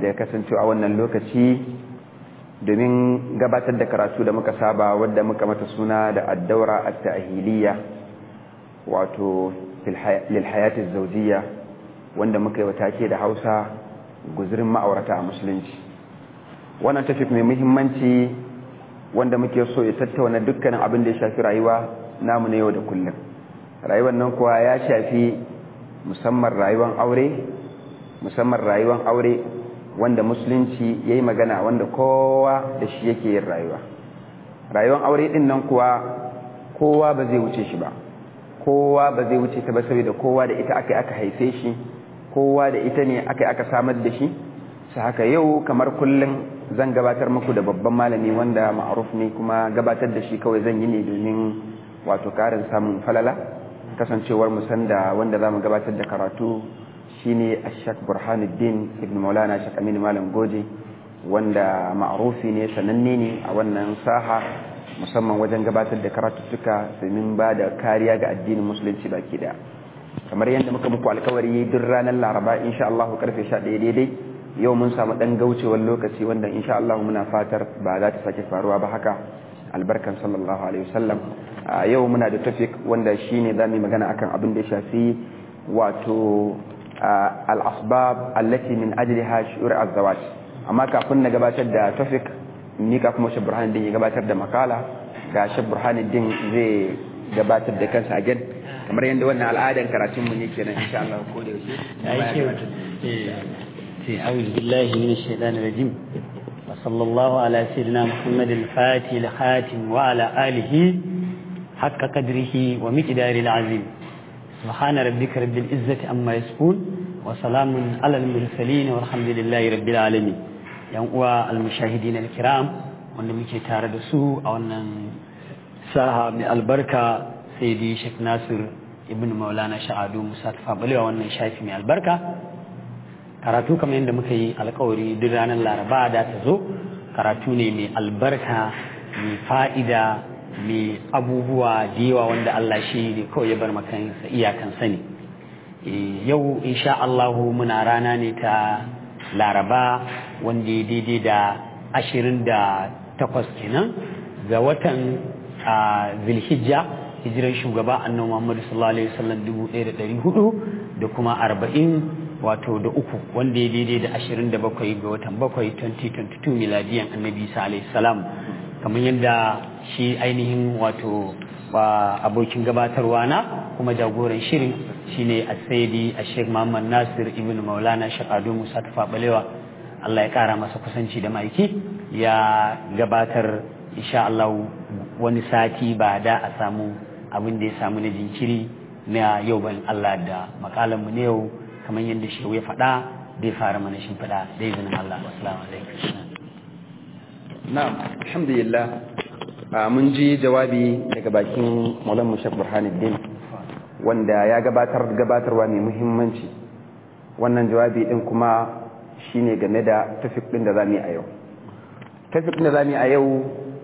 da kasancewa a wannan lokaci domin gabatar da karatu da muka saba wadda muka mata suna da addaura at-ta'hiliya wato lil hayati zawjiyya wanda muka yi wata ke da Hausa guzurin ma'aurata a musulunci wannan tafi mai muhimmanci wanda muke so ya tattauna dukkanin abin da ya shafi rayuwa namu na yau da kullum rayuwar nan kuwa ya shafi musamman rayuwar aure musamman rayuwar aure wanda musulunci ya yi magana wanda kowa da shi yake yin rayuwa rayuwar aure din nan kuwa kowa ba zai wuce shi ba kowa ba zai wuce ta ba saboda kowa da ita aka aka haife shi kowa da ita ne aka aka samar da shi su haka yau kamar kullum zan gabatar muku da babban malami wanda ma'aruf ne kuma gabatar da shi kawai zan yi ne domin wato karin samun falala kasancewar musan da wanda za mu gabatar da karatu shine ashak burhanuddin ibn maulana shak aminu malam goje wanda ma'arufi ne sananne ne a wannan saha musamman wajen gabatar da karatuttuka domin ba da kariya ga addinin musulunci baki daya kamar yadda muka muku alkawari duk ranar laraba insha Allah karfe 11 daidai yau mun samu dan gaucewar lokaci wanda insha Allah muna fatar ba za ta sake faruwa ba haka albarkan sallallahu alaihi wasallam yau muna da tafik wanda shine zamu magana akan abin da ya shafi wato al-asbab allati min ajliha shu'ur az-zawaj amma kafin na gabatar da tafik ni ka kuma Sheikh Burhanuddin ya gabatar da makala ga Sheikh Burhanuddin zai gabatar da kansa again kamar yadda wannan al'adan karatun mu ne kenan insha Allah ko da yaushe أعوذ بالله من الشيطان الرجيم وصلى الله على سيدنا محمد الفاتح الخاتم وعلى آله حق قدره ومقدار العظيم سبحان ربك رب العزة أما يصفون وسلام على المرسلين والحمد لله رب العالمين yan uwa almushahidin alkiram wanda muke tare da su a wannan saha mai albarka sai dai Sheikh Nasir ibn Maulana Sha'adu Musa Tafabalewa wannan shafi mai albarka karatu kamar yadda muka yi alkawari duk ranar Laraba da ta zo karatu ne mai albarka mai fa'ida mai abubuwa da yawa wanda Allah shi ne kawai ya bar makansa iyakan sani yau insha Allahu muna rana ne ta laraba wanda ya daidai da ashirin da takwas kenan ga watan zilhijja hijiran shugaba annabi Muhammad sallallahu alaihi wasallam dubu ɗaya da ɗari hudu da kuma arba'in wato da uku wanda ya daidai da ashirin da bakwai ga watan bakwai 2022 miladiyan annabi isa alaihi salam kamar yadda shi ainihin wato abokin gabatarwa na kuma jagoran shirin shine as-sayyidi ash-sheikh Muhammad Nasir ibn Maulana Shaqadu Musa Tafabalewa Allah ya kara masa kusanci da maiki ya gabatar insha Allah wani sati ba da a samu abin da ya samu na jinkiri na yau ban Allah da makalan mu ne yau kamar yadda shi ya faɗa zai fara mana shin faɗa da izinin Allah assalamu alaikum na'am alhamdulillah mun ji jawabi daga bakin Maulana Mushaf Burhanuddin wanda ya gabatar gabatarwa mai muhimmanci wannan jawabi din kuma shine game da tafik din da zamu yi a yau tafik din da zamu yi a yau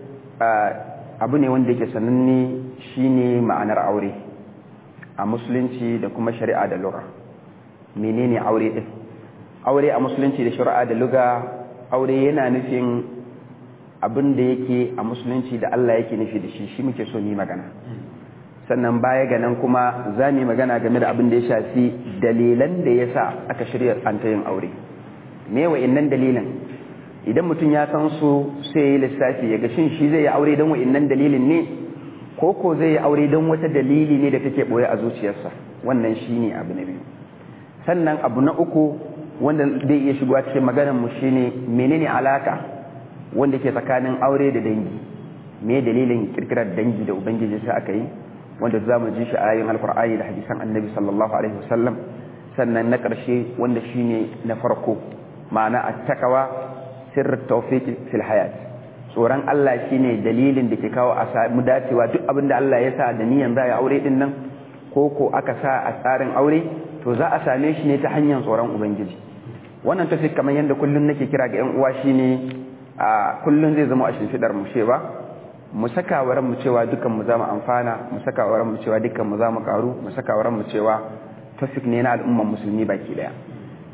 abu ne wanda yake sananne shine ma'anar aure a musulunci da kuma shari'a da lugha menene aure din aure a musulunci da shari'a da lugha aure yana nufin abin da yake a musulunci da Allah yake nufi da shi shi muke so mu magana sannan baya ga nan kuma za mu magana game da abin da ya shafi dalilan da ya sa aka shirya an ta yin aure me wa'innan dalilan idan mutum ya san su sai ya yi lissafi ya ga shin shi zai yi aure don wa'innan dalilin ne ko ko zai yi aure don wata dalili ne da take boye a zuciyarsa wannan shi ne abu na biyu sannan abu na uku wanda zai iya shigowa cikin maganar mu shine menene alaka wanda ke tsakanin aure da dangi me dalilin kirkirar dangi da ubangiji sai aka yi wanda za mu ji shi a ayoyin alkur'ani da hadisan annabi sallallahu alaihi wasallam sannan na ƙarshe wanda shine na farko ma'ana attaqwa sirr tawfiq fil hayat tsoron Allah shine dalilin da ke kawo a samu dacewa duk abin da Allah ya sa da niyan za a aure din nan ko ko aka sa a tsarin aure to za a same shi ne ta hanyar tsoron ubangiji wannan tafi kamar yadda kullum nake kira ga yan uwa shine a kullum zai zama a shimfidar mu cewa mu saka wa mu cewa dukan mu zamu amfana mu saka wa mu cewa dukan mu zamu karu mu saka wa mu cewa tafik ne na al'umman musulmi baki daya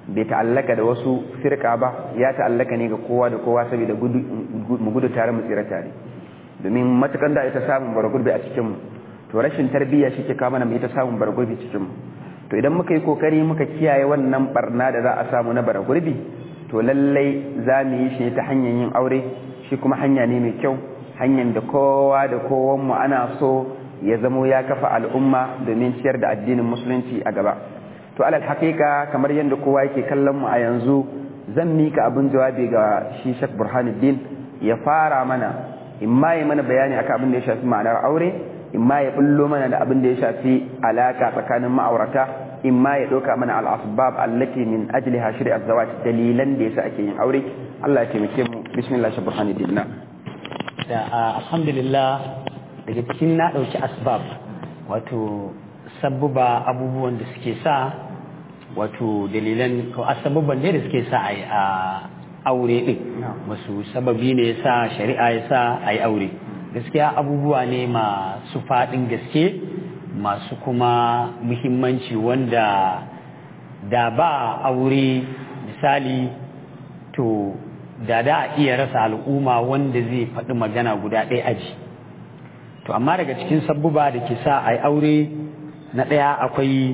bai ta'allaka da wasu firka ba ya ta'allaka ne ga kowa da kowa saboda mu gudu tare mu tsira tare domin matukan da ita samun bargurbi a cikinmu to rashin tarbiyya shi ke kama na ita samun bargurbi cikinmu to idan muka yi kokari muka kiyaye wannan barna da za a samu na bargurbi to lallai za mu yi shi ta hanyar yin aure shi kuma hanya ne mai kyau hanyar da kowa da kowanmu ana so ya zamo ya kafa al'umma domin ciyar da addinin musulunci a gaba to alal haƙiƙa kamar yadda kowa yake kallon mu a yanzu zan mika abin jawabi ga shi Sheikh Burhanuddin ya fara mana in ma ya mana bayani akan abin da ya shafi ma'anar aure in ma ya bullo mana da abin da ya shafi alaka tsakanin ma'aurata in ma ya ɗauka mana al-asbab allati min ajliha shari'at zawaj dalilan da yasa ake yin aure Allah ya taimake mu bismillah Sheikh Burhanuddin na da alhamdulillah daga cikin na ɗauki asbab wato sabbuba abubuwan da suke sa wato dalilan ko asababban ne da suke sa a yi a aure ɗin wasu sababi ne sa shari'a ya sa a yi aure gaskiya abubuwa ne masu faɗin gaske masu kuma muhimmanci wanda da ba aure misali to da da a iya rasa al'umma wanda zai faɗi magana guda ɗaya aji to amma daga cikin sabbuba da ke sa a yi aure na ɗaya akwai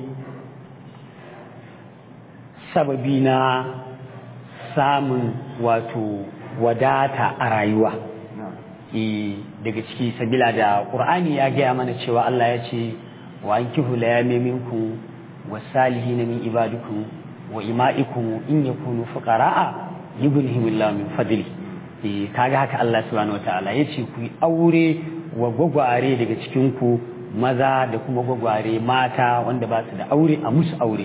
sababi na samun wato wadata a rayuwa daga ciki sabila da ƙur'ani ya gaya mana cewa Allah ya ce wa an kihu la yame minku wa salihi na min ibadukum wa ima'ikum in yakunu fuqara'a yughnihimullahu min fadli kaga haka Allah subhanahu wataala ya ce ku aure wa gwagware daga cikin ku maza da kuma gwagware mata wanda ba su da aure a musu aure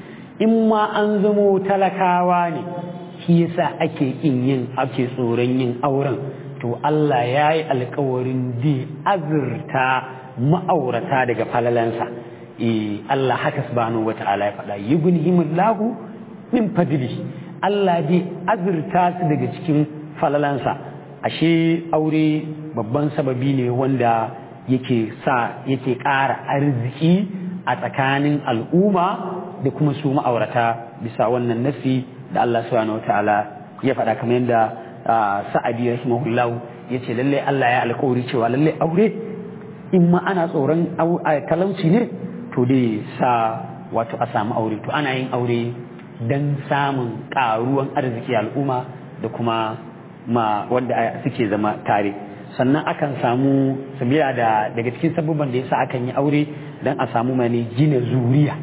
in ma an zamo talakawa ne shi yasa ake kin yin ake tsoron yin auren to Allah ya yi alkawarin di azurta ma'aurata daga falalansa eh Allah haka subhanahu wata'ala ya faɗa yughnihimullahu min fadli Allah dai azurta su daga cikin falalansa ashe aure babban sababi ne wanda yake sa yake ƙara arziki a tsakanin al'umma da kuma su ma'aurata bisa wannan nasi da Allah subhanahu wataala ya faɗa kamar yadda sa'adi rahimahullah ya ce lallai Allah ya alƙawari cewa lallai aure in ma ana tsoron talauci ne to dai sa wato a samu aure to ana yin aure don samun ƙaruwan arziki al'umma da kuma ma wanda suke zama tare sannan akan samu sabila da daga cikin sabubban da yasa akan yi aure don a samu mani gina zuriya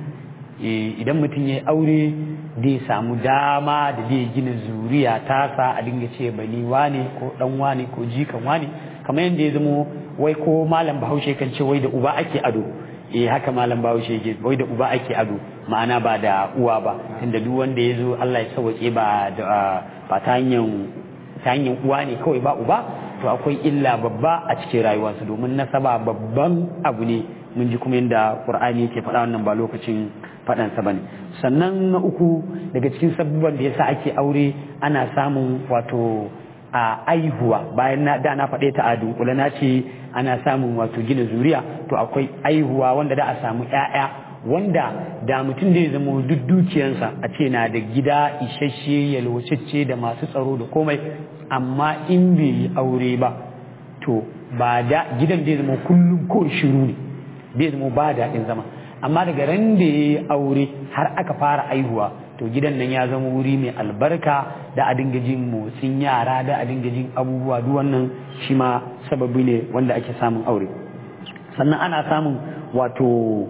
idan mutum ya yi aure zai samu dama da zai gina zuriya tasa a dinga ce bani wane ko dan wane ko jikan wane kamar yadda ya zamo wai ko malam bahaushe kan ce wai da uba ake ado eh haka malam bahaushe ke wai da uba ake ado ma'ana ba da uwa ba tunda duk wanda ya zo Allah ya sauke ba da ba ta hanyar ta hanyar uwa ne kawai ba uba to akwai illa babba a cikin rayuwarsa domin nasaba babban abu ne mun ji kuma yadda qur'ani yake faɗa wannan ba lokacin faɗansa ba ne sannan na uku daga cikin sabubban da yasa ake aure ana samun wato a aihuwa bayan na da na faɗe ta a dunkule na ce ana samun wato gina zuriya to akwai aihuwa wanda da a samu ƴaƴa wanda da mutum da ya zama duk dukiyansa a ce na da gida isasshe yalwacecce da masu tsaro da komai amma in bai yi aure ba to ba da gidan da ya zama kullum ko shiru ne bai zama ba daɗin zama amma daga ran da ya yi aure har aka fara aihuwa to gidan nan ya zama wuri mai albarka da a dinga jin motsin yara da a dinga jin abubuwa duk wannan shi ma sababi ne wanda ake samun aure sannan ana samun wato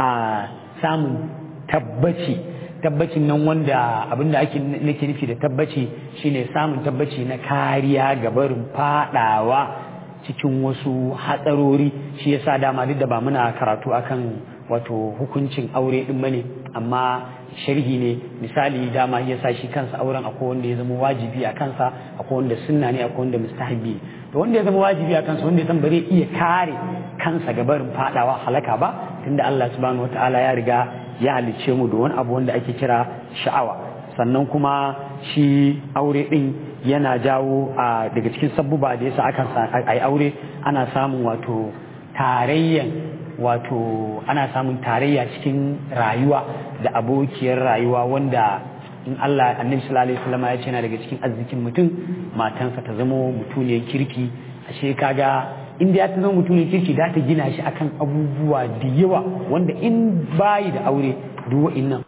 a samun tabbaci tabbacin nan wanda abinda ake nake nufi da tabbaci shine samun tabbaci na kariya ga barin fadawa cikin wasu hatsarori shi yasa dama duk da ba muna karatu akan wato hukuncin aure din bane amma sharhi ne misali dama ya sa shi kansa auren akwai wanda ya zama wajibi a kansa akwai wanda sunna ne akwai wanda mustahabi to wanda ya zama wajibi a kansa wanda ya san bare iya kare kansa ga barin fadawa halaka ba tunda Allah subhanahu wataala ya riga ya halicce mu da wani abu wanda ake kira sha'awa sannan kuma shi aure din yana jawo a daga cikin sabbuba da yasa akan ai aure ana samun wato tarayyan wato ana samun tarayya cikin rayuwa da abokiyar rayuwa wanda in Allah annabi sallallahu alaihi wasallam ya ce yana daga cikin arzikin mutum matansa ta zama mutuniyar kirki ashe kaga inda ya ta zama mutuniyar kirki da ta gina shi akan abubuwa da yawa wanda in bayi da aure duk wa'innan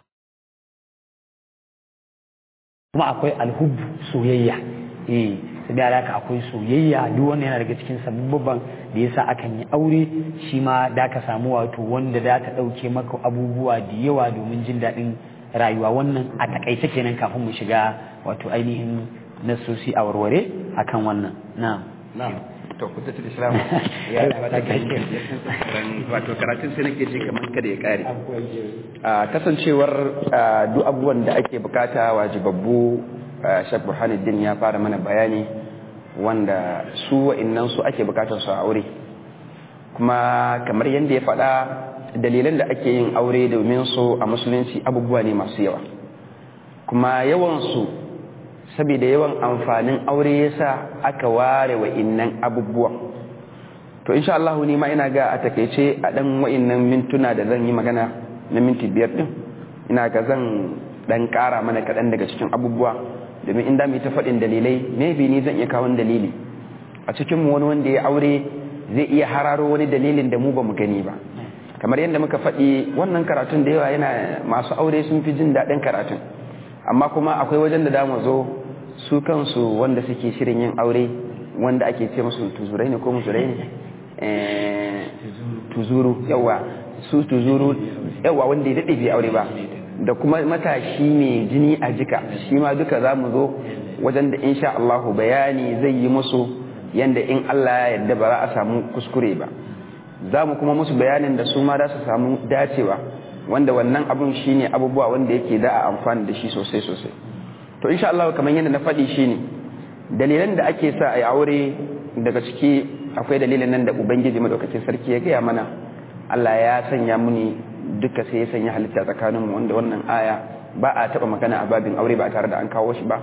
kuma akwai alhubbu soyayya eh sai da haka akwai soyayya duk wannan yana daga cikin sababban da yasa akan yi aure shi ma da ka samu wato wanda da ta dauke maka abubuwa da yawa domin jin daɗin rayuwa wannan a takaice kenan kafin mu shiga wato ainihin nasosi a warware akan wannan na'am na'am to ku tafi islam ya wata wato karatun sai nake ji kamar kada ya kare a kasancewar duk abubuwan da ake bukata wajibabbu Sheikh Burhanuddin ya fara mana bayani wanda su wa'annan su ake bukatar su a aure kuma kamar yadda ya faɗa dalilan da ake yin aure domin su a musulunci abubuwa ne masu yawa kuma yawansu saboda yawan amfanin aure yasa aka ware wa'innan abubuwa to insha Allah ni ma ina ga a takeice a dan wa'innan mintuna da zan yi magana na minti biyar din ina ga zan dan kara mana kaɗan daga cikin abubuwa domin inda mu ta faɗin dalilai maybe ni zan iya kawo dalili a cikin mu wani wanda ya aure zai iya hararo wani dalilin da mu ba mu gani ba kamar yadda muka faɗi wannan karatun da yawa yana masu aure sun fi jin daɗin karatun amma kuma akwai wajen da damu zo su kansu wanda suke shirin yin aure wanda ake ce musu tuzurai ne ko muzurai ne tuzuru yawa su tuzuru yawa wanda ya daɗe bai aure ba da kuma matashi mai jini a jika shi ma duka za mu zo wajen da insha Allahu bayani zai yi musu yanda in Allah ya yarda ba za a samu kuskure ba za mu kuma musu bayanin da su ma za su samu dacewa wanda wannan abun shine abubuwa wanda yake da a amfani da shi sosai sosai to insha Allah kamar yadda na faɗi shine dalilan da ake sa a yi aure daga ciki akwai dalilin nan da ubangiji madaukakin sarki ya gaya mana Allah ya sanya muni duka sai ya sanya halitta tsakaninmu wanda wannan aya ba a taba magana a babin aure ba tare da an kawo shi ba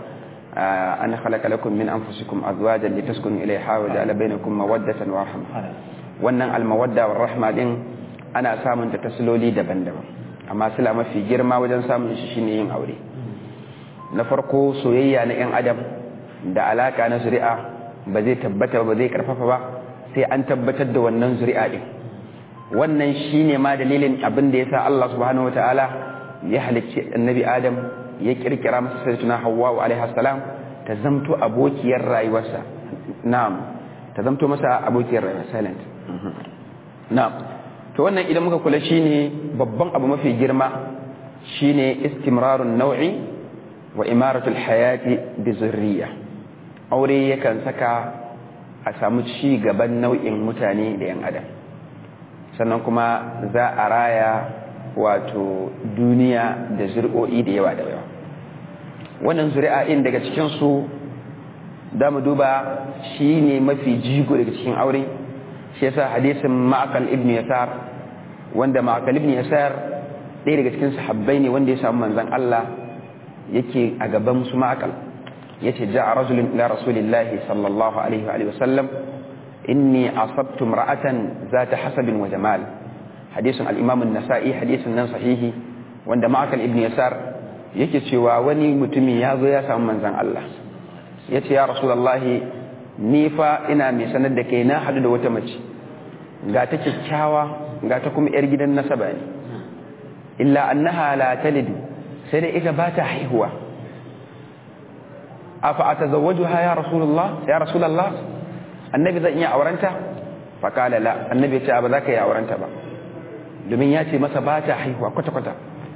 an khalaqa lakum min anfusikum azwajan litaskunu ilayha wa ja'ala bainakum mawaddatan wa rahma wannan almawadda wa rahma din ana samun ta tasiloli daban-daban amma sila mafi girma wajen samun shi shine yin aure na farko soyayya na yan adam da alaka na zuri'a ba zai tabbata ba zai karfafa ba sai an tabbatar da wannan zuri'a din wannan shine ma dalilin abin da yasa Allah subhanahu wataala ya halicci annabi Adam ya kirkira masa sayyidatuna Hawwa alaiha salam ta zamto abokiyar rayuwarsa na'am ta zamto masa abokiyar rayuwa silent na'am to wannan idan muka kula shine babban abu mafi girma shine istimrarun nau'i wa imaratul hayati bi zurriya aure yakan saka a samu ci gaban nau'in mutane da yan adam sannan kuma za a raya wato duniya da zuri'o'i da yawa da yawa wannan zuri'a in daga cikinsu da mu duba shi ne mafi jigo daga cikin aure shi yasa hadisin ma'akal ibn yasar wanda ma'akal ibn yasar ɗaya daga cikin sahabbai ne wanda ya samu manzan Allah yake a gaban su ma'akal yace ja'a rajulun ila rasulillahi sallallahu alaihi wa sallam inni asabtu imra'atan zata hasabin wa jamal hadisin al-imam an-nasa'i hadisin nan sahihi wanda ma'akal ibn yasar yake cewa wani mutumi ya zo ya samu manzan Allah yace ya rasulullahi ni fa ina mai sanar da kai na hadu da wata mace ga ta kyakkyawa ga ta kuma yar gidan nasaba ne illa annaha la talidu sai dai ita ba ta haihuwa afa atazawwajuha ya rasulullah ya rasulullah annabi zan iya aurenta faƙala la annabi ce ba za ka yi aurenta ba domin ya ce masa ba ta haihuwa kwata-kwata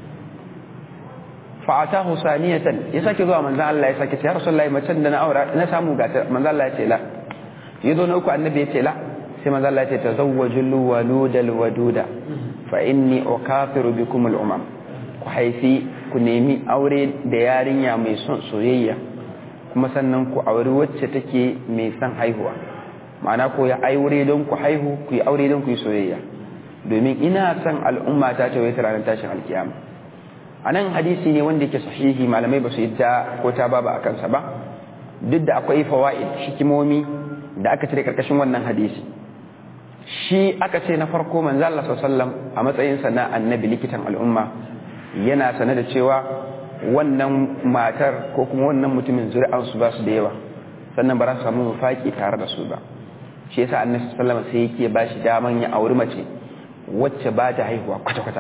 fa'atahu saniyatan ya sake zuwa manzan Allah ya sake ce ya rasulullahi macen da na aura na samu gata manzan Allah ya ce la ya zo na uku annabi ya ce la sai manzan Allah ya ce tazawwajul waludal waduda fa inni ukafiru bikum al umam ku haifi ku nemi aure da yarinya mai son soyayya kuma sannan ku auri wacce take mai son haihuwa ma'ana ko ya aure don ku haihu ku yi aure don ku yi soyayya domin ina son al'umma ta ce wai ranar tashin alkiyama a nan hadisi ne wanda yake sahihi malamai ba su yi ta ko ta ba a kansa ba duk da akwai fawa'id hikimomi da aka cire karkashin wannan hadisi shi aka ce na farko manzo Allah sallallahu a matsayin sa na annabi likitan al'umma yana sane da cewa wannan matar ko kuma wannan mutumin zuri'ansu ba su da yawa sannan ba za su samu mafaki tare da su ba shi yasa annabi sallama sai yake ba shi daman ya auri mace wacce ba ta haihuwa kwata-kwata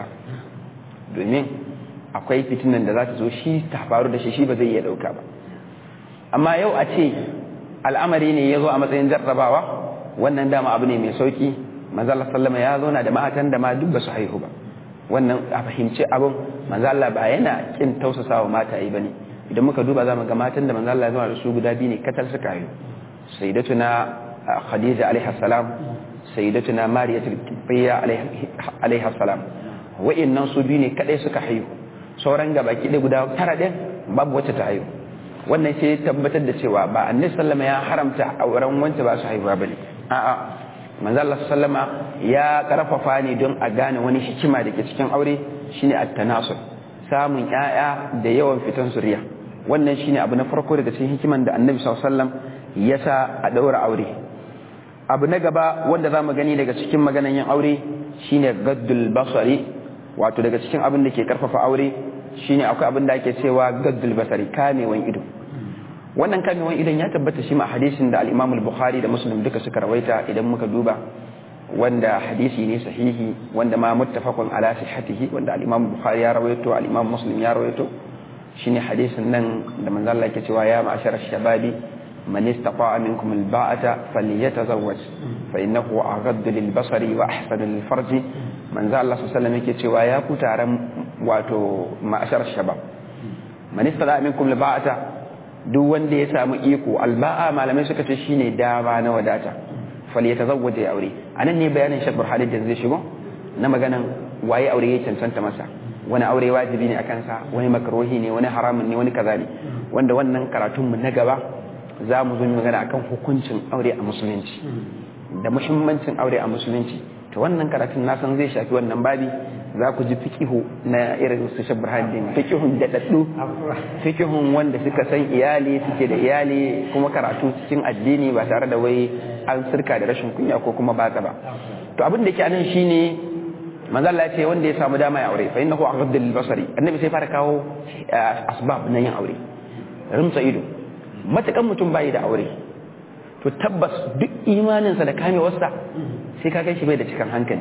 domin akwai fitinan da za ta zo shi ta faru da shi shi ba zai iya dauka ba amma yau a ce al'amari ne ya zo a matsayin jarrabawa wannan dama abu ne mai sauki manzala sallama ya zauna da matan da ma duk ba su haihu ba wannan a fahimci abin manzala ba yana kin tausasawa mata yi bane idan muka duba za mu ga matan da manzala ya zauna da su guda biyu ne katal suka haihu sayyidatuna khadija alaiha salam sayyidatuna mariyatul kibbiya alaiha salam wa'annan su biyu ne kadai suka haihu sauran gaba ki guda tara din babu wacce ta haihu wannan sai tabbatar da cewa ba annabi sallama ya haramta auren wance ba su haihuwa bane a'a manzo Allah sallama ya karfafa ne don a gane wani hikima da ke cikin aure shine at-tanasul samun ƴaƴa da yawan fitan zuriya wannan shine abu na farko daga cikin hikiman da annabi sallallahu alaihi wasallam ya sa a daura aure abu na gaba wanda zamu gani daga cikin maganan yin aure shine gaddul basari wato daga cikin abin da ke karfafa aure shine akwai abin da ake cewa gaddul basari kamewan ido wannan kamewan idon ya tabbata shi ma hadisin da al-Imam al-Bukhari da Muslim duka suka rawaita idan muka duba wanda hadisi ne sahihi wanda ma muttafaqun ala sihhatihi wanda al-Imam Bukhari ya rawaito al-Imam Muslim ya rawaito shine hadisin nan da manzo Allah yake cewa ya ma'ashara shababi man istata'a minkum al-ba'ata falyatazawwaj fa innahu aghaddu lil-basari wa ahsanu lil-farji manzo Allah sallallahu alaihi wasallam yake cewa ya ku taron wato ma'ashar shabab man istata'a minkum al-ba'ata duk wanda ya samu iko alba'a malamai suka ce shine dama na wadata fal ya tazawwaja ya aure anan ne bayanin Sheikh Burhanuddin da zai shigo na maganan waye aure ya cancanta masa wani aure wajibi ne akan sa wani makruhi ne wani haramun ne wani kaza ne wanda wannan karatun mu na gaba za mu zo mu magana akan hukuncin aure a musulunci da muhimmancin aure a musulunci to wannan karatun na san zai shafi wannan babi za ku ji fikihu na irin su shabar haddin fikihun daɗaɗɗu fikihun wanda suka san iyali suke da iyali kuma karatu cikin addini ba tare da wai an sirka da rashin kunya ko kuma batsa ba to abin da ke anan shine manzo Allah ya ce wanda ya samu dama ya aure fa innahu aghaddu lil basari annabi sai fara kawo asbab na yin aure rimsa ido matakan mutum bai da aure to tabbas duk imaninsa da kamewarsa sai ka kai shi bai da cikin hankali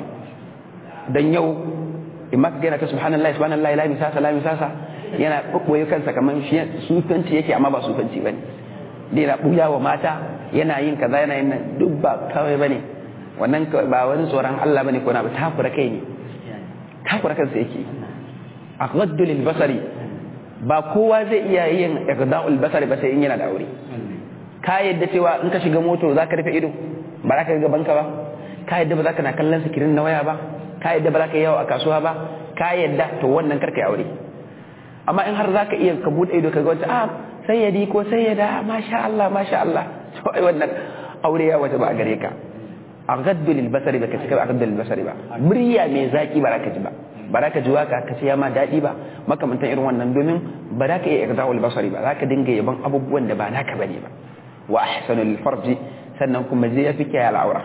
dan yau in ma ka gaina ta subhanallahi subhanallahi la misasa la misasa yana bubboye kansa kaman shi sufanci yake amma ba sufanci bane da yana buya wa mata yana yin kaza yana yin duk ba kawai bane wannan ba wani tsoron Allah bane ko na ba takura kai ne takura kansa yake aghaddu lil basari ba kowa zai iya yin ighda'ul basari ba sai in yana da aure ka yadda cewa in ka shiga moto za ka rufe ido ba za ka ga gabanka ba ka yadda ba za ka na kallon sikirin na waya ba ka yadda ba za ka yi yawo a kasuwa ba ka yadda to wannan karka yi aure amma in har za ka iya ka buɗe ido ka ga wata ah sayyadi ko sayyada masha Allah masha Allah to ai wannan aure ya wata ba a gare ka aghaddu lil basari ba ka cika aghaddu lil basari ba murya mai zaki ba za ka ji ba ba za ka ji waka ka ce ya ma daɗi ba makamantan irin wannan domin ba za ka iya igda'ul basari ba za ka dinga yaban abubuwan da ba naka bane ba wa ahsanul farji sannan kuma zai yafi kiyaye al'aura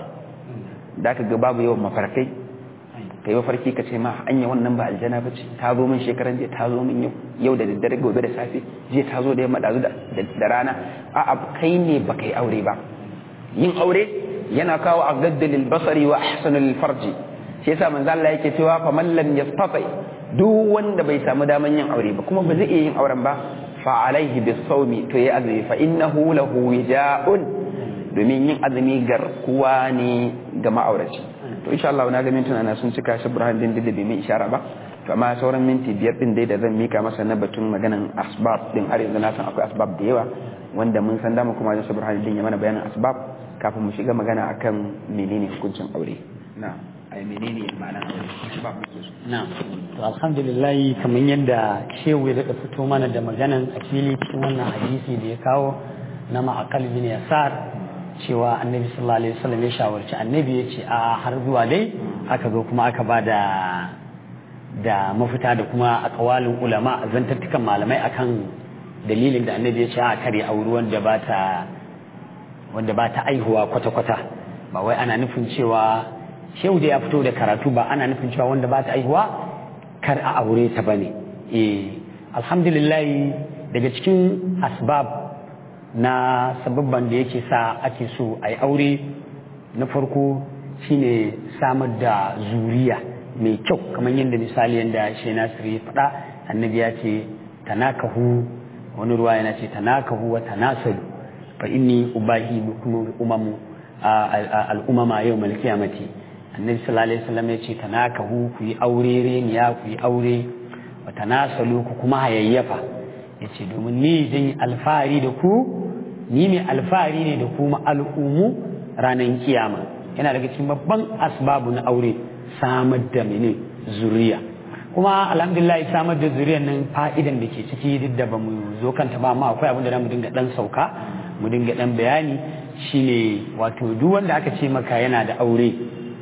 da ka ga babu yawan mafarkai kai mafarki ka ce ma anya wannan ba aljana ba ce ta zo min shekaran jiya ta zo min yau yau da daddare gobe da safe jiya ta zo da yamma dazu da rana a kai ne ba kai aure ba yin aure yana kawo a gaddalil basari wa ahsanul farji shi yasa manzo Allah yake cewa fa man lam yastati duk wanda bai samu daman yin aure ba kuma ba zai iya yin auren ba fa alaihi bisawmi to ya azumi fa innahu lahu wija'un domin yin azumi garkuwa ne ga ma'auraci to insha Allah na ga mintuna na sun cika shi Burhan din da bai mai ishara ba to amma sauran minti biyar din dai da zan mika masa na batun maganan asbab din har yanzu na san akwai asbab da yawa wanda mun san dama kuma Yusuf Burhan din ya mana bayanin asbab kafin mu shiga magana akan menene hukuncin aure na ai menene ma'anar aure asbab muke so na to alhamdulillah kamar yadda shehu ya daga fito mana da maganan a fili cikin wannan hadisi da ya kawo na ma'aqal bin yasar cewa annabi sallallahu alaihi wasallam ya shawarci annabi ya ce a har zuwa dai aka zo kuma aka ba da da mafita da kuma akawalin ulama zantattukan malamai akan dalilin da annabi ya ce a kare auri wanda ba ta wanda ba ta aihuwa kwata-kwata ba wai ana nufin cewa shehu da ya fito da karatu ba ana nufin cewa wanda ba ta aihuwa kar a aure ta bane eh alhamdulillah daga cikin asbab na sababban da yake sa ake so a yi aure na farko shine samar da zuriya mai kyau kamar yadda misali yadda shi nasir ya faɗa annabi ya ce tanakahu wani ruwa yana ce tanakahu wa tanasalu fa inni ubahi bikum umamu al'umama yau mal kiyamati annabi sallallahu alaihi wasallam ya ce tanakahu ku yi aure reniya ku yi aure wa tanasalu ku kuma hayayyafa ya ce domin ni zan yi alfahari da ku ni mai alfahari ne da kuma al'umu ranar kiyama yana daga cikin babban asbabu na aure samar da mene zuriya kuma alhamdulillah samar da zuriyar nan fa'idan da ke ciki duk da ba mu zo kanta ba amma akwai abin da mu dinga dan sauka mu dinga dan bayani shine wato duk wanda aka ce maka yana da aure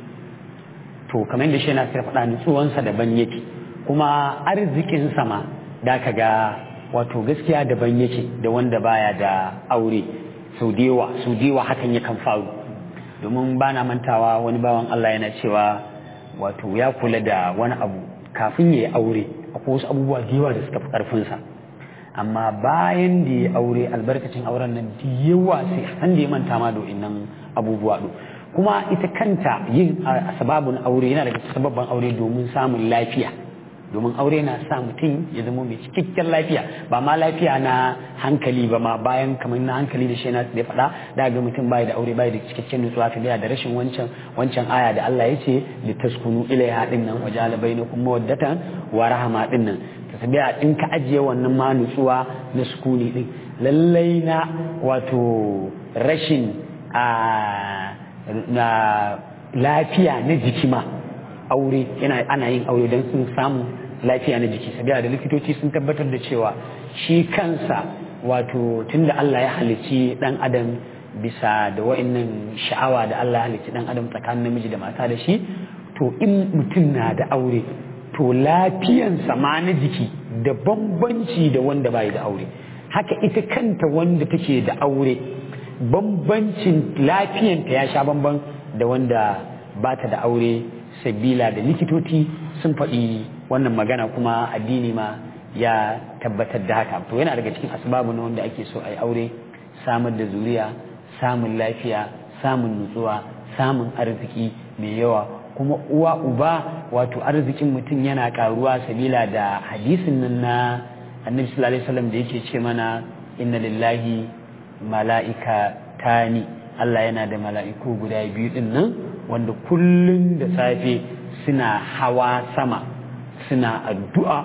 to kamar yadda shi yana sai faɗa nutsuwansa daban yake kuma arzikin sama da ka ga wato gaskiya daban yake da wanda baya da aure sau da yawa sau da yawa hakan yakan faru domin ba na mantawa wani bawan Allah yana cewa wato ya kula da wani abu kafin ya yi aure akwai wasu abubuwa da yawa da suka fi ƙarfinsa amma bayan da ya aure albarkacin auren nan da yawa sai san da ya manta ma da nan abubuwa do kuma ita kanta yin sababin aure yana daga sababban aure domin samun lafiya domin aure na sa mutum ya zama mai cikakken lafiya ba ma lafiya na hankali ba ma bayan kamar na hankali da shi na da faɗa da ga mutum bai da aure bai da cikakken nutsuwa ta da rashin wancan wancan aya da Allah ya ce li taskunu ilaiha din nan wajala bainakum mawaddatan wa rahama din nan ta sabiya in ka ajiye wannan ma nutsuwa na sukuni din lallai na wato rashin a na lafiya na jiki ma aure yana ana yin aure don sun samu lafiya na jiki sabiya da likitoci sun tabbatar da cewa shi kansa wato tunda Allah ya halicci dan adam bisa da wa'annan sha'awa da Allah ya halicci dan adam tsakanin namiji da mata da shi to in mutum na da aure to lafiyansa ma na jiki da bambanci da wanda bai da aure haka ita kanta wanda take da aure bambancin lafiyanta ya sha bamban da wanda ba ta da aure sabila da likitoci sun faɗi wannan magana kuma addini ma ya tabbatar da haka to yana daga cikin asbabu na wanda ake so a yi aure samar da zuriya samun lafiya samun nutsuwa samun arziki mai yawa kuma uwa uba wato arzikin mutum yana karuwa sabila da hadisin nan na annabi sallallahu alaihi wasallam da yake ce mana inna lillahi mala'ika tani Allah yana da mala'iku guda biyu din nan wanda kullum da safe suna hawa sama suna addu'a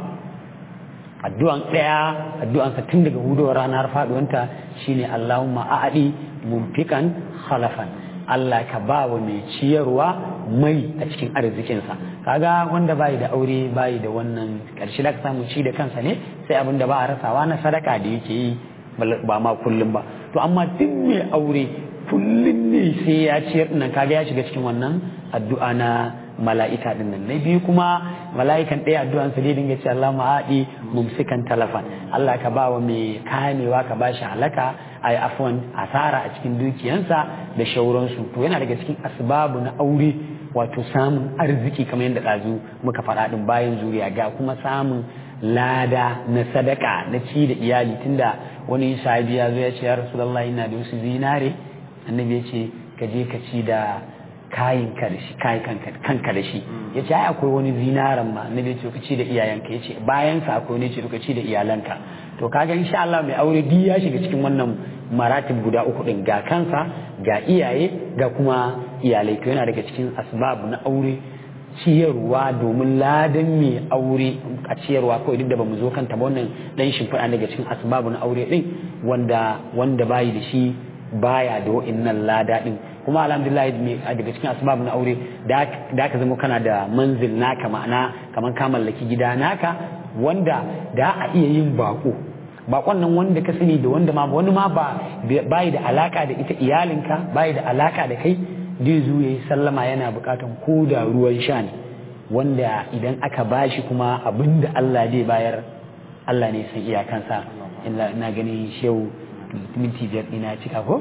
addu'an ɗaya addu'ansa tun daga hudowar ranar faɗuwanta shine Allahumma a'adi mumfikan khalafan Allah ka ba wa mai ciyarwa mai a cikin arzikinsa kaga wanda bai da aure bai da wannan ƙarshe da ka samu ci da kansa ne sai abin da ba a rasawa na sadaka da yake yi ba ma kullum ba to amma duk mai aure kullum ne sai ya ciyar nan kaga ya shiga cikin wannan addu'a na mala'ika din nan na biyu kuma mala'ikan ɗaya addu'an sa dai dinga ce Allah ma'adi mumsikan talafan Allah ka bawa mai kamewa ka bashi halaka ai afwan asara a cikin dukiyansa da shauransu to yana daga cikin asbabu na aure wato samun arziki kamar yadda ɗazu muka faɗa ɗin bayan zuriya ga kuma samun lada na sadaka na ci da iyali tunda wani sahabi ya zo ya ce ya rasulullahi ina da wasu zinare annabi ya ce ka je ka ci da kayan ka da shi kayan kanka da shi ya ce ai akwai wani zinaran ma annabi ya ce ka ci da iyayenka ya ce bayan sa akwai wani ce ka ci da iyalanka to kaga insha Allah mai aure duk ya shiga cikin wannan maratib guda uku din ga kansa ga iyaye ga kuma iyalai to yana daga cikin asbab na aure ciyarwa domin ladan mai aure a ciyarwa kawai duk da bamu zo kanta ba wannan dan shimfiɗa daga cikin asbabu na aure din wanda wanda bayi da shi baya da wa'innan lada din kuma alhamdulillah daga cikin asbab na aure da ka zama kana da manzil naka ma'ana kamar ka mallaki gida naka wanda da a iya yin bako bakon nan wanda ka sani da wanda ma wani ma ba bai da alaka da ita iyalinka bai da alaka da kai zai zo yayi sallama yana bukatan ko da ruwan sha ne wanda idan aka bashi kuma abinda Allah zai bayar Allah ne san iyakansa ina ganin shehu minti biyar ina cika ko?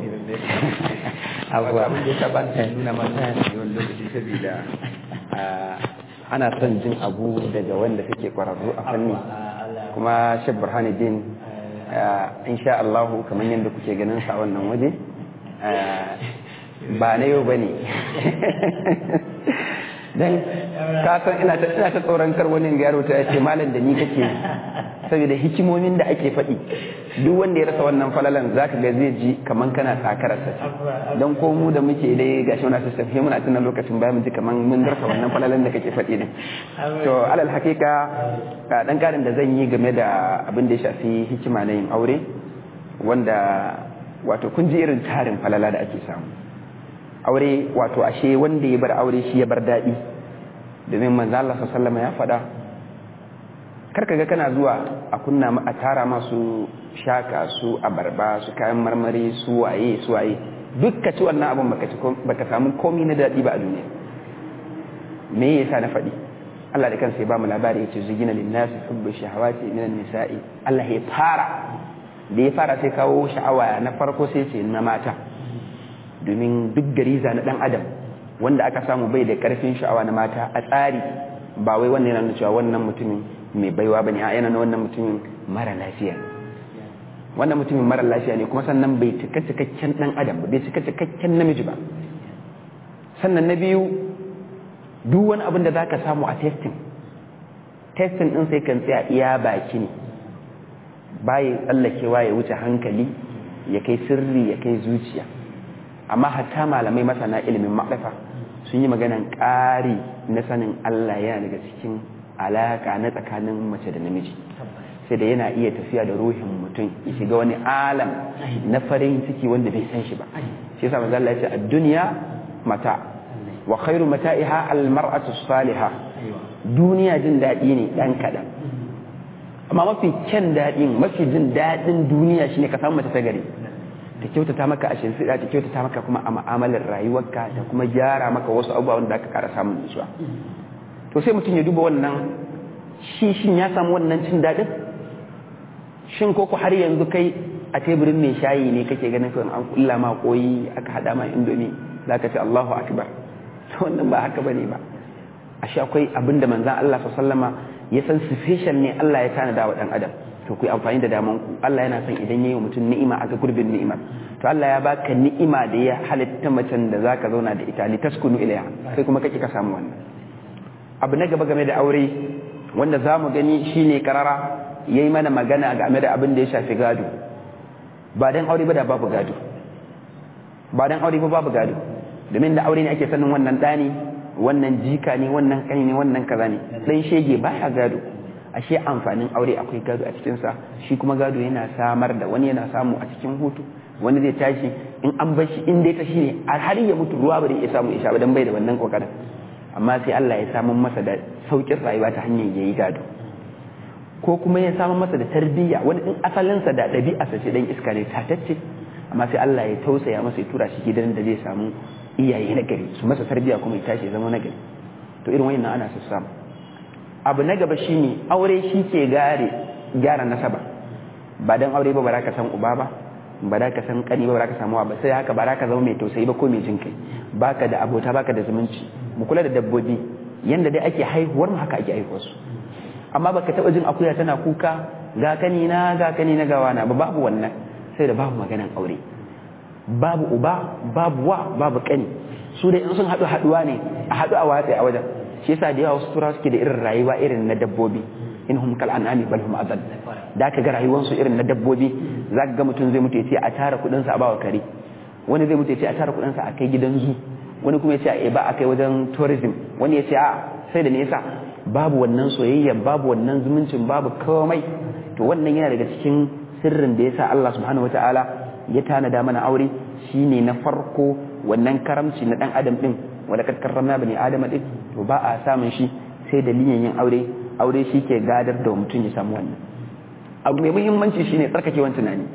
abuwa abin da ya taɓa nuna mana wani lokaci saboda ana son jin abu daga wanda suke kwararru a fanni kuma shek burhanuddin insha Allah kamar yadda kuke ganin sa wannan waje ba na yau ba ne don kasan ina ta tsoron kar wani yaro ta ce malam da ni kake saboda hikimomin da ake faɗi duk wanda ya rasa wannan falalan za ka ga zai ji kamar kana sakararsa ce don ko mu da muke dai ga shi wani sistem sai muna tunan lokacin bayan mu ji kamar mun rasa wannan falalan da kake faɗi din to alal hakika dan karin da zan yi game da abin da ya shafi hikima na yin aure wanda wato kun ji irin tarin falala da ake samu aure wato ashe wanda ya bar aure shi ya bar daɗi domin manzo Allah sallallahu ya faɗa karka ga kana zuwa a kunna a tara masu shaka su abarba su kayan marmari su waye su waye duk ka ci wannan abun baka ci baka samu komai na daɗi ba a duniya me yasa na faɗi Allah da kansa ya ba mu labari yace zugina linnasi hubbu shahawati minan nisa'i Allah ya fara da ya fara sai kawo sha'awa na farko sai ce na mata domin duk gariza na dan adam wanda aka samu bai da karfin sha'awa na mata a tsari ba wai wannan yana cewa wannan mutumin mai baiwa bane a yana wannan mutumin mara lafiya wannan mutumin mara lafiya ne kuma sannan bai cika cikakken dan adam ba bai cika cikakken namiji ba sannan na biyu duk wani abin da zaka samu a testing testing din sai kan tsaya iya baki ne baya tsallakewa ya wuce hankali ya kai sirri ya kai zuciya amma hatta malamai masana ilimin ma'rifa sun yi maganan ƙari na sanin Allah yana daga cikin alaka na tsakanin mace da namiji sai da yana iya tafiya da ruhin mutum ya shiga wani alam na farin ciki wanda bai san shi ba shi yasa manzo Allah ya ce ad-dunya mata wa khairu mata'iha al-mar'atu salihah duniya jin daɗi ne dan kaɗan amma mafi kyan daɗin mafi jin daɗin duniya shine ka samu mace ta gari ta kyautata maka a shimfiɗa ta kyautata maka kuma a ma'amalar rayuwarka ta kuma gyara maka wasu abubuwa wanda aka ƙara samun nutsuwa to sai mutum ya duba wannan shi shin ya samu wannan cin daɗin shin ko ku har yanzu kai a teburin mai shayi ne kake ganin kawai an kulla ma koyi aka haɗa ma indomi za ka ce Allahu akbar to wannan ba haka bane ba ashe akwai abin da manzon Allah sallama ya san sufficient ne Allah ya tanada wa dan adam to ku yi amfani da daman ku Allah yana son idan yayi mutum ni'ima a ga gurbin ni'imar to Allah ya baka ni'ima da ya halitta macen da zaka zauna da ita li taskunu ilaiha kai kuma kake ka samu wannan abu na gaba game da aure wanda zamu gani shine karara yayi mana magana game da abin da ya shafi gado ba dan aure ba da babu gado ba dan aure ba babu gado domin da aure ne ake sanin wannan dani wannan jika ne wannan kani ne wannan kaza ne dan shege baya gado ashe amfanin aure akwai gado a cikinsa shi kuma gado yana samar da wani yana samu a cikin hutu wani zai tashi in an bar shi in dai ta shi ne har ya mutu ruwa ba ya samu isha ba dan bai da wannan kokarin amma sai Allah ya samu masa da saukin rayuwa ta hanyar yayi gado ko kuma ya samu masa da tarbiyya wani in asalinsa da ɗabi'arsa ce dan iska ne tatacce amma sai Allah ya tausaya masa ya tura shi gidan da zai samu iyaye na gari su masa tarbiyya kuma ya tashi ya zama na gari to irin wannan ana su samu abu na gaba shine aure shi ke gare gyara nasaba ba dan aure ba ba ka san uba ba ba da ka san kani ba ba ka samu ba sai haka ba ka zama mai tausayi ba ko mai jin kai baka da abota baka da zumunci mu kula da dabbobi yanda dai ake haihuwar mu haka ake haihuwar su amma baka taba jin akuya tana kuka ga kani na ga kani na gawa na ba babu wannan sai da babu maganan aure babu uba babu wa babu kani su da in sun haɗu haɗuwa ne a haɗu a watsi a wajen shi yasa da yawa wasu turawa suke da irin rayuwa irin na dabbobi in hum kal an'ami bal hum adall da ka ga rayuwar su irin na dabbobi zaka ga mutum zai mutu ya ce a tara kudin sa a bawa kare wani zai mutu ya ce a tara kudin sa a kai gidan zu wani kuma ya ce a ba a kai wajen tourism wani ya ce a sai da nesa babu wannan soyayya babu wannan zumuncin babu komai to wannan yana daga cikin sirrin da yasa Allah subhanahu wataala ya tanada mana aure shine na farko wannan karamci na dan adam din wanda kad karramna bani adama din to ba a samun shi sai dalilin yin aure aure shi ke gadar da mutum ya samu wannan abu mai muhimmanci shine tsarkakewan tunani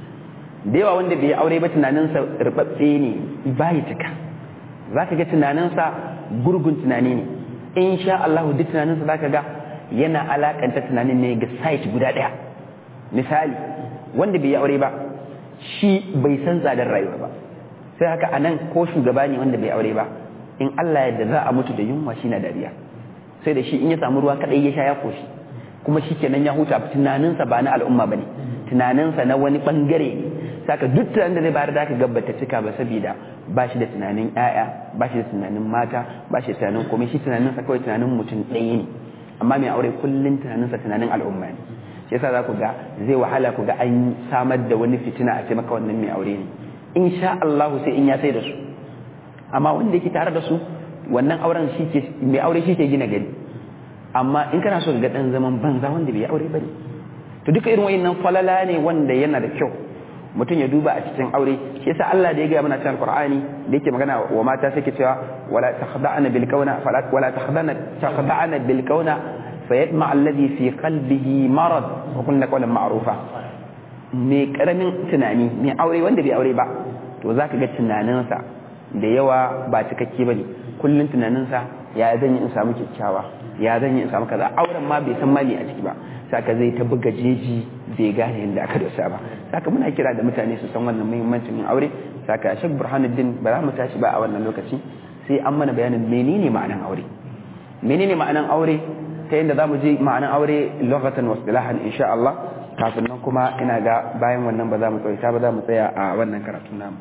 da yawa wanda bai aure ba tunaninsa rubabbe ne bai cika za ka ga tunaninsa gurgun tunani ne in sha Allah duk tunaninsa za ka ga yana alakanta tunanin ne ga site guda ɗaya misali wanda bai aure ba shi bai san tsadar rayuwa ba sai haka anan ko shugaba ne wanda bai aure ba in Allah yadda za a mutu da yunwa shi na dariya sai da shi in ya samu ruwa kadai ya sha ya koshi kuma shikenan ya huta tunaninsa ba na al'umma bane tunaninsa na wani bangare ne saka duk tunanin da zai bayar da ka gabbata cika ba saboda ba shi da tunanin ƴaƴa ba shi da tunanin mata ba shi da tunanin komai shi tunaninsa kawai tunanin mutum ɗaya ne amma mai aure kullum tunaninsa tunanin al'umma ne shi yasa za ku ga zai wahala ku ga an samar da wani fitina a ce maka wannan mai aure ne insha Allah sai in ya sai da su amma wanda yake tare da su wannan auren shi ke mai aure shi ke gina gari amma in kana so ga dan zaman banza wanda bai aure bane to duka irin wayannan falala ne wanda yana da kyau mutum ya duba a cikin aure shi yasa Allah da ya ga mana cikin Qur'ani da yake magana wa mata sai ke cewa wala takhda'na bil kauna fala wala takhda'na takhda'na bil kauna fayatma alladhi fi qalbihi marad wa kunna qawlan ma'rufa me karamin tunani me aure wanda bai aure ba to zaka ga tunaninsa da yawa ba cikakke bane kullun tunaninsa ya zan yi in samu kyakkyawa ya zan yi in samu kaza auren ma bai san mali a ciki ba saka zai ta buga jeji bai gane yadda aka dosa ba saka muna kira da mutane su san wannan muhimmancin yin aure saka shek burhanuddin ba za mu tashi ba a wannan lokaci sai an mana bayanin menene ma'anan aure menene ma'anan aure ta yadda za mu je ma'anan aure lokacin wasu insha Allah kafin nan kuma ina ga bayan wannan ba za mu tsawaita ba za mu tsaya a wannan karatu namu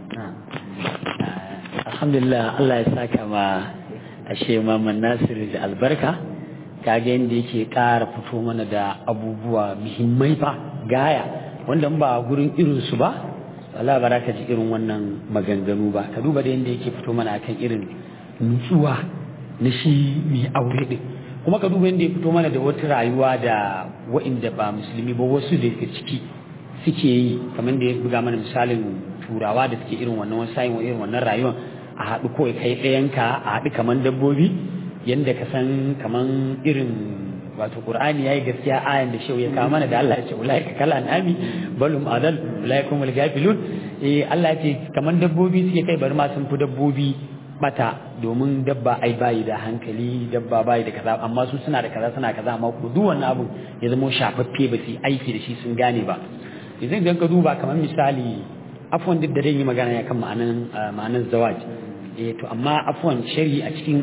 alhamdulillah Allah ya saka ma ashe Muhammad Nasir da albarka kaga yadda yake ƙara fito mana da abubuwa muhimmai fa gaya wanda ba gurin irin su ba Allah ba ka ji irin wannan maganganu ba ka duba da yadda yake fito mana akan irin nutsuwa na shi mai aure din kuma ka duba yadda ya fito mana da wata rayuwa da wa'inda ba musulmi ba wasu da ciki suke yi kamar da ya buga mana misalin turawa da suke irin wannan wasu sayin irin wannan rayuwar a haɗu kawai kai ɗayanka a haɗu kamar dabbobi yadda ka san kamar irin wato qur'ani yayi gaskiya ayan da shehu ya kawo mana da Allah ya ce ulai ka kala anami balum adal ulai kumul gafilun eh Allah ya ce kamar dabbobi suke kai bari ma sun fi dabbobi bata domin dabba ai bayi da hankali dabba bayi da kaza amma su suna da kaza suna kaza amma ko duk wannan abu ya zama shafaffe ba su aiki da shi sun gane ba yanzu idan ka duba kamar misali afwan duk da dai yi magana ya kan ma'anan ma'anan zawaj eh to amma afwan shari a cikin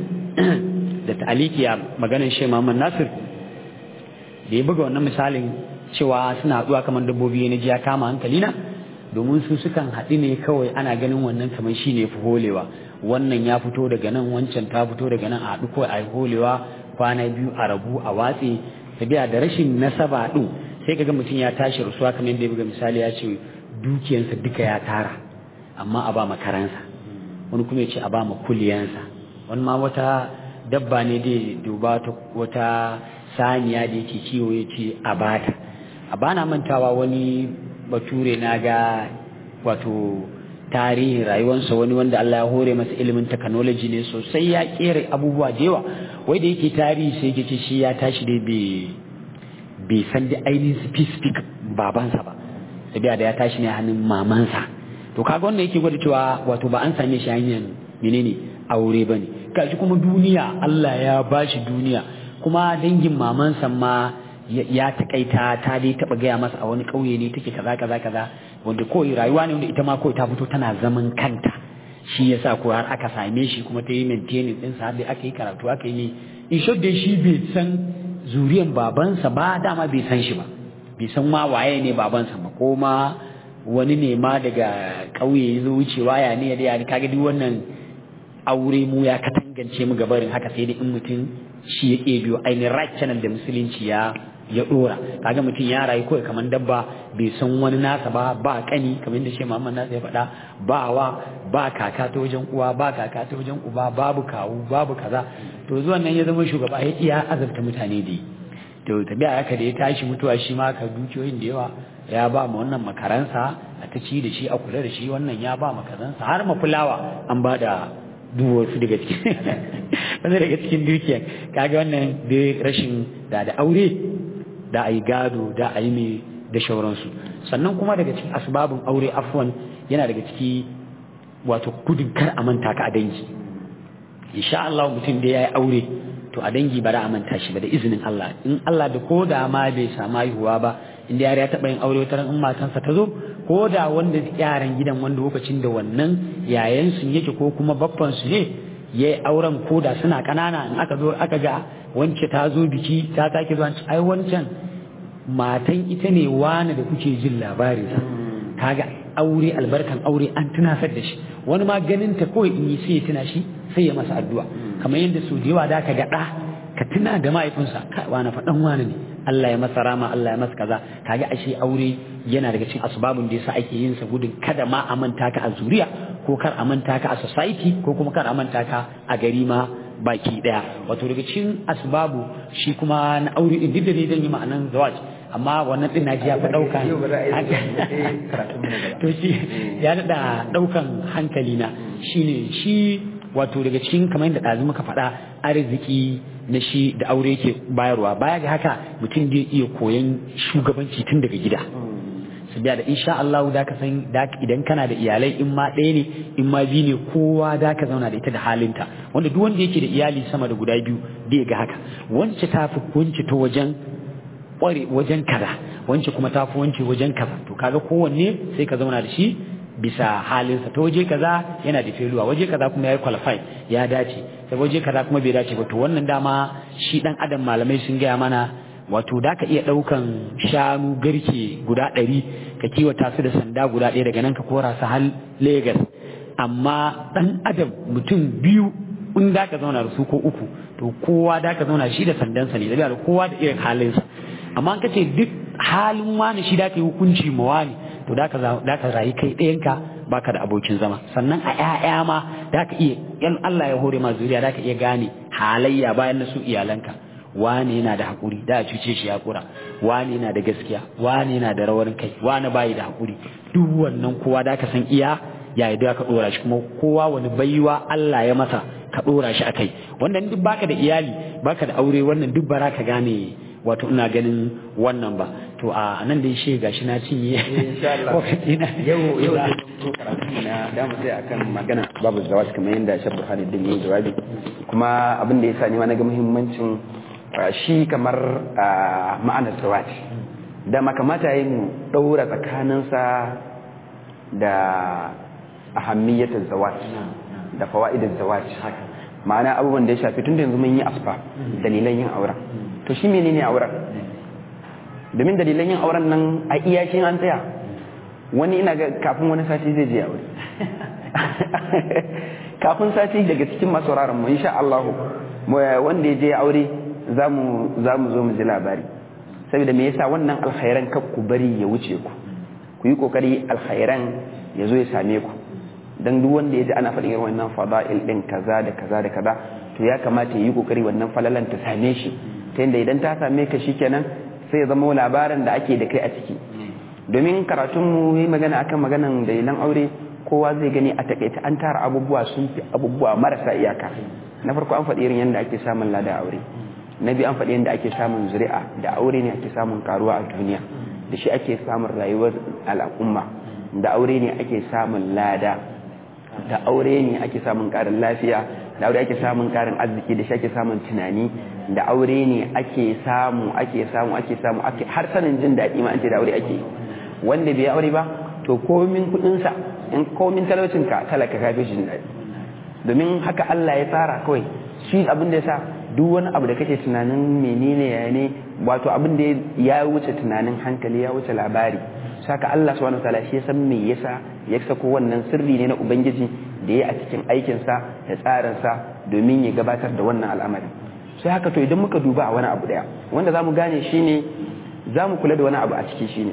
da ta'aliki a maganar shi Muhammad Nasir da ya buga wannan misalin cewa suna haɗuwa kamar dabbobi na ji ya kama hankali na domin su sukan haɗu ne kawai ana ganin wannan kamar shi ne fi holewa wannan ya fito daga nan wancan ta fito daga nan a haɗu kawai a yi holewa kwana biyu a rabu a watse tabiya da rashin nasaba ɗin sai kaga mutum ya tashi rasuwa kamar yadda ya buga misali ya ce dukiyansa duka ya tara amma a ba makaransa wani kuma ya ce a ba ma kuliyansa wani ma wata dabba ne dai duba wata saniya da yake kiwo ya ce a bata a bana mantawa wani bature na ga wato tarihin rayuwarsa wani wanda Allah ya hore masa ilimin technology ne sosai ya kera abubuwa da yawa wai da yake tarihi sai yake ce shi ya tashi dai bai san da ainihin specific babansa ba sabiya da ya tashi ne hannun mamansa to kaga wannan yake gwada cewa wato ba an same shi hanyar menene aure bane gashi kuma duniya Allah ya bashi duniya kuma dangin mamansa ma ya takaita ta dai taba gaya masa a wani kauye ne take kaza kaza kaza wanda kawai rayuwa ne wanda ita ma kawai ta fito tana zaman kanta shi yasa ko har aka same shi kuma ta yi maintaining din sa har dai aka yi karatu aka yi in short dai shi bai san zuriyan babansa ba dama bai san shi ba bai san ma waye ne babansa ba ko ma wani ne ma daga kauye ya zo wucewa ya ne ya kaga duk wannan aure mu ya katangance mu gabarin haka sai dai in mutum shi ya ke biyo ainihin right channel da musulunci ya ya dora kaga mutum ya rayu kawai kamar dabba bai san wani nasa ba ba kani kamar yadda shi Muhammad nasa ya faɗa ba wa ba kaka ta wajen uwa ba kaka ta wajen uba babu kawu babu kaza to zuwan nan ya zama shugaba ya iya azabta mutane da to tabi'a haka da ya tashi mutuwa shi ma ka dukiyoyin da yawa ya ba mu wannan makaransa a ta ci da shi a kula da shi wannan ya ba makaransa har mafulawa an ba da duk wasu daga cikin wanda daga cikin dukiyar kaga wannan da rashin da da aure da a yi gado da a yi mai da shauransu sannan kuma daga cikin asbabin aure afwan yana daga ciki wato gudun kar a manta ka a dangi insha Allah mutum da ya yi aure to a dangi ba da a manta shi ba da izinin Allah in Allah da ko da ma bai samu haihuwa ba inda yare ya taɓa yin aure wata in matansa ta zo ko da wanda yaran gidan wanda lokacin da wannan yayan su yake ko kuma babban su ne ya yi auren koda suna ƙanana in aka zo aka ga wance ta zo biki ta sake zuwa ai wancan matan ita ne wani da kuke jin labarin kaga aure albarkan aure an tunasar da shi wani ma ganin ta kawai in yi sai ya tuna shi sai ya masa addu'a kamar yadda su da yawa da ka ga ɗa ka tuna da mahaifinsa kai wani faɗan wani ne Allah ya masa rama Allah ya masa kaza kaga ashe aure yana daga cikin asbabun da yasa ake yin sa gudun kada ma a manta ka a zuriya ko kar a manta ka a society ko kuma kar a manta ka a gari ma baki daya wato daga cikin asbabu shi kuma na aure din duk da dai zan yi ma'anan zawaj amma wannan din naji ya fi dauka to shi ya da daukan hankali na shine shi wato daga cikin kamar yadda ɗazu muka faɗa arziki na shi da aure yake bayarwa baya ga haka mutum zai iya koyan shugabanci tun daga gida su biya da insha Allah da ka san idan kana da iyalai in ma ɗaya ne in ma biyu ne kowa da ka zauna da ita da halinta wanda duk wanda yake da iyali sama da guda biyu zai ga haka wance ta fi wance ta wajen ƙware wajen kaza wance kuma ta fi wance wajen kaza to kaga kowanne sai ka zauna da shi bisa halinsa ta waje kaza yana da feluwa waje kaza kuma ya qualify ya dace sai waje kaza kuma bai dace ba to wannan dama shi dan adam malamai sun gaya mana wato da ka iya ɗaukan shanu garke guda ɗari ka kiwata su da sanda guda ɗaya daga nan ka kora su har Legas amma ɗan adam mutum biyu in da ka zauna da su ko uku to kowa da ka zauna shi da sandansa ne da kowa da irin halinsa amma ka ce duk halin wani shi da ka yi hukunci ma wani to da ka rayu kai ɗayanka baka da abokin zama sannan a ƴaƴa ma da ka iya yan Allah ya hore ma zuriya da ka iya gane halayya bayan na su iyalanka wani yana da haƙuri da a cuce shi ya kura wani yana da gaskiya wani yana da rawar kai wani bayi da haƙuri duk wannan kowa da ka san iya ya yi ka ɗora shi kuma kowa wani baiwa Allah ya masa ka ɗora shi a kai wannan duk baka da iyali baka da aure wannan duk bara ka gane wato ina ganin wannan ba to a nan da shi gashi na cinye yau yau da karatu na da mu sai akan magana babu zawaj kamar yadda Sheikh Burhanuddin ya jawabi kuma abin da yasa ni ma naga muhimmancin shi kamar ma'anar zawaj da makamata yi mu daura tsakaninsa da ahammiyatul zawaj da fawaidul zawaj ma'ana abubuwan da ya shafi tun da yanzu mun yi asfa dalilan yin auren to shi menene auren domin dalilan yin auren nan a iyakin an tsaya wani ina ga kafin wani sati zai je aure kafin sati daga cikin masu sauraron mu insha Allah wanda ya je aure zamu zamu zo mu ji labari saboda me yasa wannan alkhairan kar ku bari ya wuce ku ku yi kokari alkhairan ya zo ya same ku dan duk wanda ya ji ana faɗin irin wannan fada'il din kaza da kaza da kaza to ya kamata ya yi kokari wannan falalan ta same shi ta yadda idan ta same ka shikenan sai ya zama labarin da ake da kai a ciki domin karatun mu yi magana akan maganan dalilan aure kowa zai gani a takaita an tara abubuwa sun fi abubuwa marasa iyaka na farko an faɗi irin yadda ake samun lada aure na biyu an faɗi yadda ake samun zuri'a da aure ne ake samun karuwa a duniya da shi ake samun rayuwar al'umma da aure ne ake samun lada da aure ne ake samun karin lafiya da aure ake samun karin arziki da shi ake samun tunani da aure ne ake samu ake samu ake samu ake har sanin jin daɗi ma an ce da aure ake wanda bai aure ba to komin kuɗinsa in komin talaucinka talaka ka fi jin daɗi domin haka Allah ya tsara kawai shi abin da ya sa duk wani abu da kake tunanin menene ya ne wato abin da ya wuce tunanin hankali ya wuce labari saka Allah subhanahu wataala shi ya san me yasa ya sako wannan sirri ne na ubangiji da ya a cikin aikinsa da tsarinsa domin ya gabatar da wannan al'amari sai haka to idan muka duba a wani abu daya wanda zamu gane shine zamu kula da wani abu a ciki shine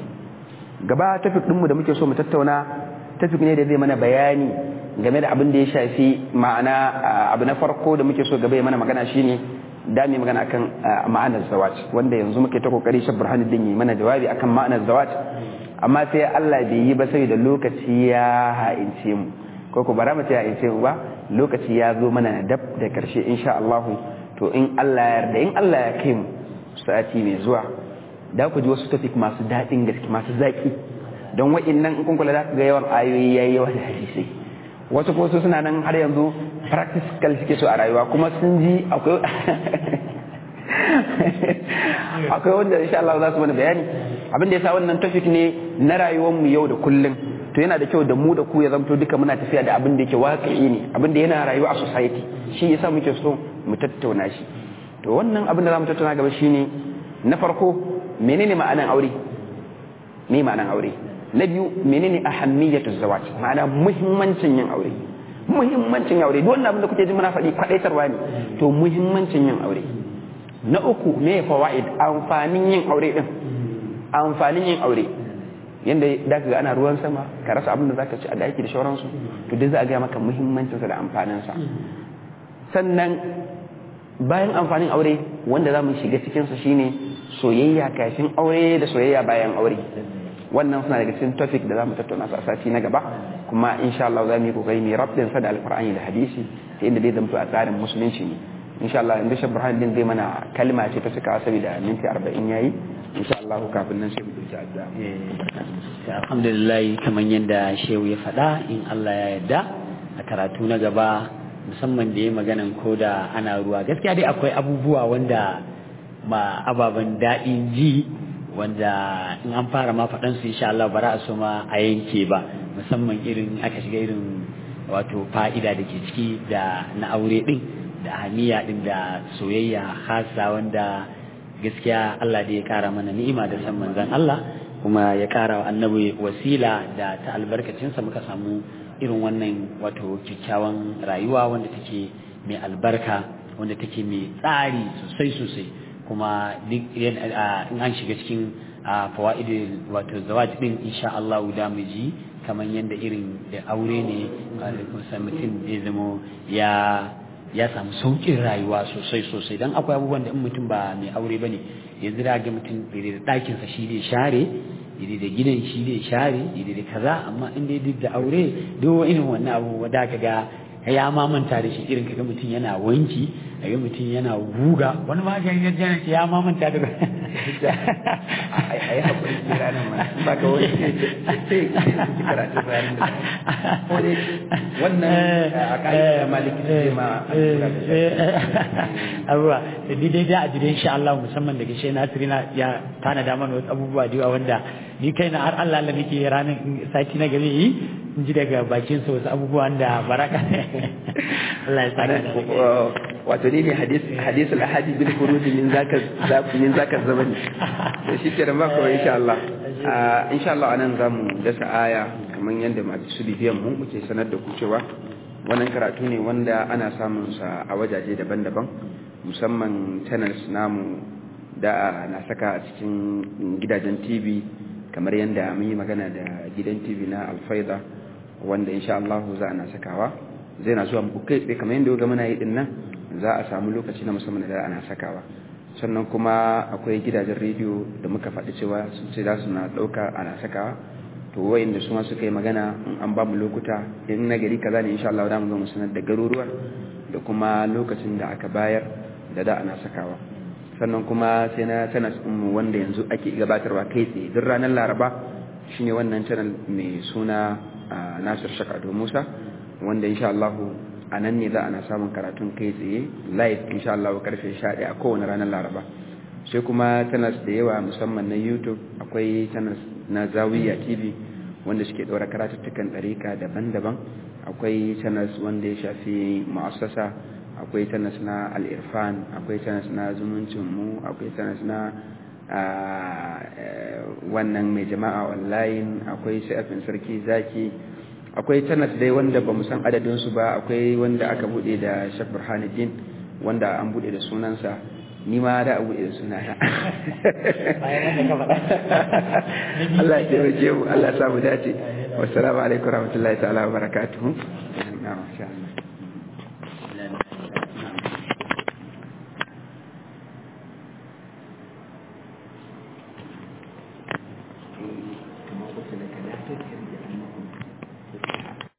gaba tafik ɗinmu da muke so mu tattauna tafik ne da zai mana bayani game da abin da ya shafi ma'ana abu na farko da muke so gaba ya mana magana shine da mu magana akan ma'anar zawaj wanda yanzu muke ta kokari shi burhanuddin yi mana jawabi akan ma'anar zawaj amma sai Allah bai yi ba sai da lokaci ya ha'ince mu ko ko bara mu ce ha'ince mu ba lokaci ya zo mana dab da karshe insha Allah to in Allah ya yarda in Allah ya kai mu sati mai zuwa da ku ji wasu tafik masu daɗin gaske masu zaƙi don wa'innan in kun kula da ga yawan ayoyi yayi yawa da hadisai wasu ko suna nan har yanzu practical suke so a rayuwa kuma sun ji akwai akwai wanda insha Allah za su mana bayani abin da yasa wannan topic ne na rayuwar mu yau da kullum to yana da kyau da mu da ku ya zamto duka muna tafiya da abin da yake waƙi ne abin da yana rayuwa a society shi yasa muke so mu tattauna shi to wannan abin da za mu tattauna gaba shine na farko menene ma'anan aure me ma'anan aure na biyu menene ahammiyatu zawaj ma'ana muhimmancin yin aure muhimmancin aure duk wannan abin da kuke ji muna faɗi kwadaitarwa ne to muhimmancin yin aure na uku me fawaid amfanin yin aure din amfanin yin aure yanda da ka ga ana ruwan sama ka rasa abin da zaka ci a daki da shauransu to duk za a ga maka muhimmancin sa da amfanin sa sannan bayan amfanin aure wanda za mu shiga cikin sa shine soyayya kafin aure da soyayya bayan aure wannan suna daga cikin topic da za mu tattauna su a sati na gaba kuma insha Allah za mu yi kokari mai rabdin sa da alqur'ani da hadisi ta inda zai zamto a tsarin musulunci ne insha Allah inda shi Burhan din zai mana kalma ce ta suka saboda minti 40 yayi insha Allah kafin nan sai mu dauki addu'a alhamdulillah kamar yadda shehu ya faɗa in Allah ya yarda a karatu na gaba musamman da ya maganan ko da ana ruwa gaskiya dai akwai abubuwa wanda ma ababen daɗin ji wanda in an fara ma faɗan su insha Allah bara a so ma a yanke ba musamman irin aka shiga irin wato fa'ida da ke ciki da na aure din da haniya din da soyayya hasa wanda gaskiya Allah da ya kara mana ni'ima da san manzon Allah kuma ya kara wa annabi wasila da ta albarkacinsa muka samu irin wannan wato kyakkyawan rayuwa wanda take mai albarka wanda take mai tsari sosai sosai kuma duk in an shiga cikin fawaidul wato zawaj din insha Allah da mu ji kamar yadda irin aure ne mutum zai zamo ya ya samu sauƙin rayuwa sosai sosai don akwai abubuwan da in mutum ba mai aure ba ne yanzu da ga mutum da ɗakinsa shi ne share daidai da gidan shi ne share daidai da kaza amma in dai duk da aure duk irin wannan abubuwa da ka ga ya ma manta da shi irin kaga mutum yana wanki kaga mutum yana guga wani ma ga yana ya ma manta da ai hakuri ki ranar ma ba ka wani sai ki karatu bayanin da ko dai wannan a kai maliki sai ma abuwa da ni dai da a jire insha Allah musamman daga shi Nasirina ya tana da mana wasu abubuwa da yawa wanda ni kaina har Allah Allah nake ranar sati na gari yi in ji daga bakin sa wasu abubuwan da baraka Allah ya saka wato ni ne hadis hadis al-ahadi bil khuruj min zaka min zaka zamani to shi ke da mako insha Allah insha Allah anan zamu dasa aya kamar yadda masu bibiyan mu muke sanar da ku cewa wannan karatu ne wanda ana samun sa a wajaje daban-daban musamman channels namu da na saka a cikin gidajen TV kamar yadda mun yi magana da gidan TV na Alfaida wanda insha Allah za a na sakawa zai na zuwa muku kai tsaye kamar yadda ga muna yi din nan za a samu lokaci na musamman da ana sakawa sannan kuma akwai gidajen rediyo da muka faɗi cewa sun ce za su na ɗauka ana sakawa to wayanda su ma suka yi magana in an ba mu lokuta in na gari kaza ne insha Allah za mu zo mu sanar da garuruwan da kuma lokacin da aka bayar da da ana sakawa sannan kuma sai na channel mu wanda yanzu ake gabatarwa kai tsaye duk ranar Laraba shine wannan channel mai suna Nasir Shakado Musa wanda insha Allah a nan ne za ana samun karatun kai tsaye live insha Allah karfe 11 a kowane ranar Laraba sai kuma channels da yawa musamman na YouTube akwai channels na Zawiya TV wanda suke ɗora karatuttukan ɗarika daban-daban akwai channels wanda ya shafi mu'assasa akwai channels na al-irfan akwai channels na zumuncin mu akwai channels na wannan mai jama'a online akwai shafin sarki zaki akwai channels dai wanda ba mu san adadin su ba akwai wanda aka bude da Sheikh Burhanuddin wanda an bude da sunansa ni ma da abu da suna na Allah ya taimake mu Allah ya samu dace wassalamu alaikum warahmatullahi ta'ala wa barakatuhu